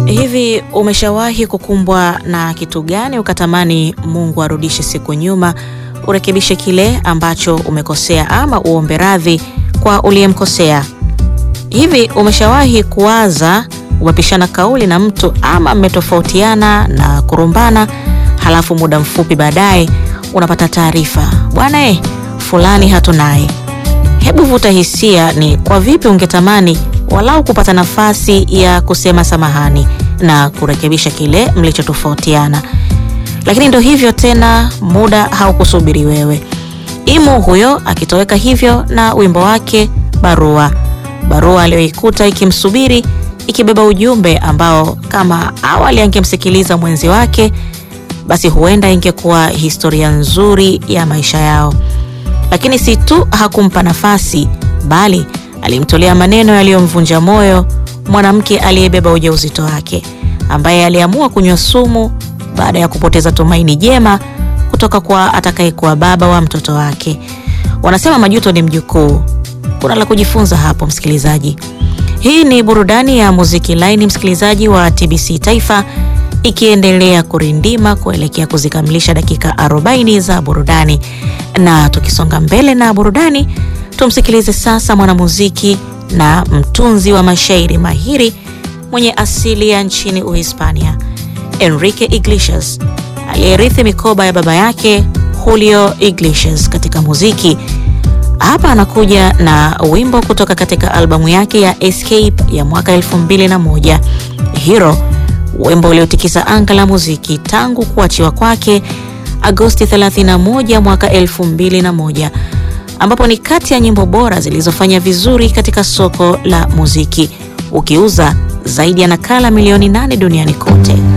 Hivi umeshawahi kukumbwa na kitu gani ukatamani Mungu arudishe siku nyuma, urekebishe kile ambacho umekosea ama uombe radhi kwa uliyemkosea? Hivi umeshawahi kuwaza umepishana kauli na mtu ama mmetofautiana na kurumbana, halafu muda mfupi baadaye unapata taarifa, bwana eh, fulani hatunaye. Hebu vuta hisia, ni kwa vipi ungetamani walau kupata nafasi ya kusema samahani na kurekebisha kile mlichotofautiana. Lakini ndo hivyo tena, muda haukusubiri wewe. Imo huyo akitoweka hivyo na wimbo wake Barua, barua aliyoikuta ikimsubiri ikibeba ujumbe ambao kama awali angemsikiliza mwenzi wake, basi huenda ingekuwa historia nzuri ya maisha yao. Lakini si tu hakumpa nafasi, bali alimtolea maneno yaliyomvunja moyo mwanamke aliyebeba ujauzito wake, ambaye aliamua kunywa sumu baada ya kupoteza tumaini jema kutoka kwa atakayekuwa baba wa mtoto wake. Wanasema majuto ni mjukuu. Kuna la kujifunza hapo, msikilizaji. Hii ni burudani ya muziki laini, msikilizaji wa TBC Taifa, ikiendelea kurindima kuelekea kuzikamilisha dakika 40 za burudani. Na tukisonga mbele na burudani, tumsikilize sasa mwanamuziki na mtunzi wa mashairi mahiri mwenye asili ya nchini Uhispania, Enrique Iglesias, aliyerithi mikoba ya baba yake Julio Iglesias katika muziki. Hapa anakuja na wimbo kutoka katika albamu yake ya Escape ya mwaka 2001, Hero, wimbo uliotikisa anga la muziki tangu kuachiwa kwake Agosti 31 mwaka 2001, ambapo ni kati ya nyimbo bora zilizofanya vizuri katika soko la muziki, ukiuza zaidi ya nakala milioni nane duniani kote.